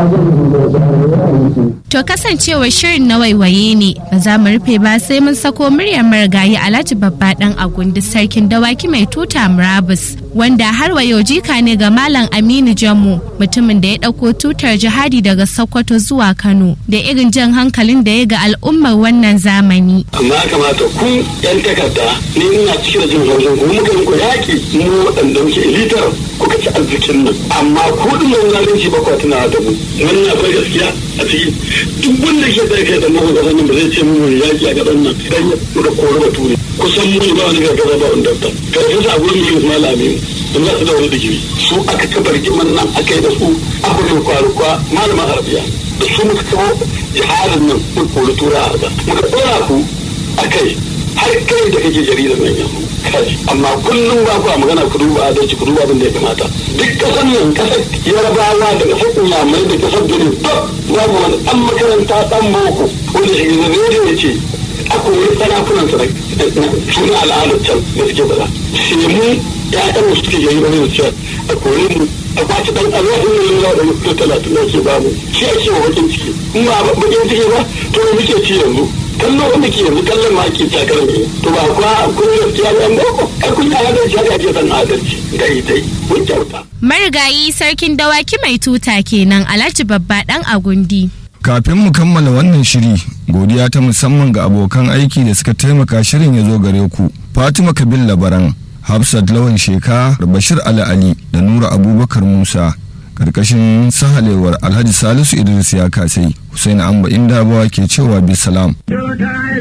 To kasancewar shirin na waiwaye ne ba za mu rufe ba sai mun sako muryar marigayi Alhaji Babba dan Agundi sarkin dawaki mai tuta Murabus wanda har wayo jika ne ga Malam Aminu Jammu mutumin da ya ɗauko tutar jihadi daga Sokoto zuwa Kano da irin jan hankalin da ya ga al'ummar wannan zamani. amma ya kamata ku yan takarda ni ina cikin jin haushin ku muka yi ku yaƙi mu waɗanda muke elitar kuka ci arzikin nan amma ku din nan zalunci ba ku tunawa da mu wannan akwai gaskiya a ciki duk wanda ke da kai da mahu gaban nan ba zai ce mu yaƙi a gaban nan dan muka kori bature kusan mu ba wani gargaza ba wanda ta karfin sa gurin yi Usman Laminu don za su da wani digiri su aka kafa rigiman nan aka yi da su aka yi kwaruwa malaman arabiya da su muka kawo jihadin nan mun kori tura a ba muka ɗora ku a kai har kai da kake jaridar nan yanzu kai amma kullum ba ku magana ku duba adalci ku duba abin da ya kamata duk kasan nan kasar yarabawa da kasar inyamurai da kasar benin duk babu wani ɗan makaranta ɗan boko wanda shi ne rediyo ya ce a kori sarakunan su na al'adar can da suke bada shi mu ya'yan mu suke jaridar ne da a kori mu a kwaci dan alwahin ne yana da mutum talatin da ke bamu shi ake wa bakin ciki in ba bakin ciki ba to muke ci yanzu kallo wanda ke yanzu kallon ma ake takar ne to ba kuwa kun gaskiya ba boko ai kun yi adalci haka ake san adalci dai dai kun kyauta. Marigayi sarkin dawaki mai tuta kenan Alhaji Babba dan Agundi. Kafin mu kammala wannan shiri, godiya ta musamman ga abokan aiki da suka taimaka shirin ya zo gare ku. Fatima Kabil Labaran, Hafsat Lawan Sheka, Bashir Ali Ali da Nura Abubakar Musa. Karkashin sahalewar Alhaji Salisu Idris ya kasai, Hussein Amba Indabawa ke cewa bisalam.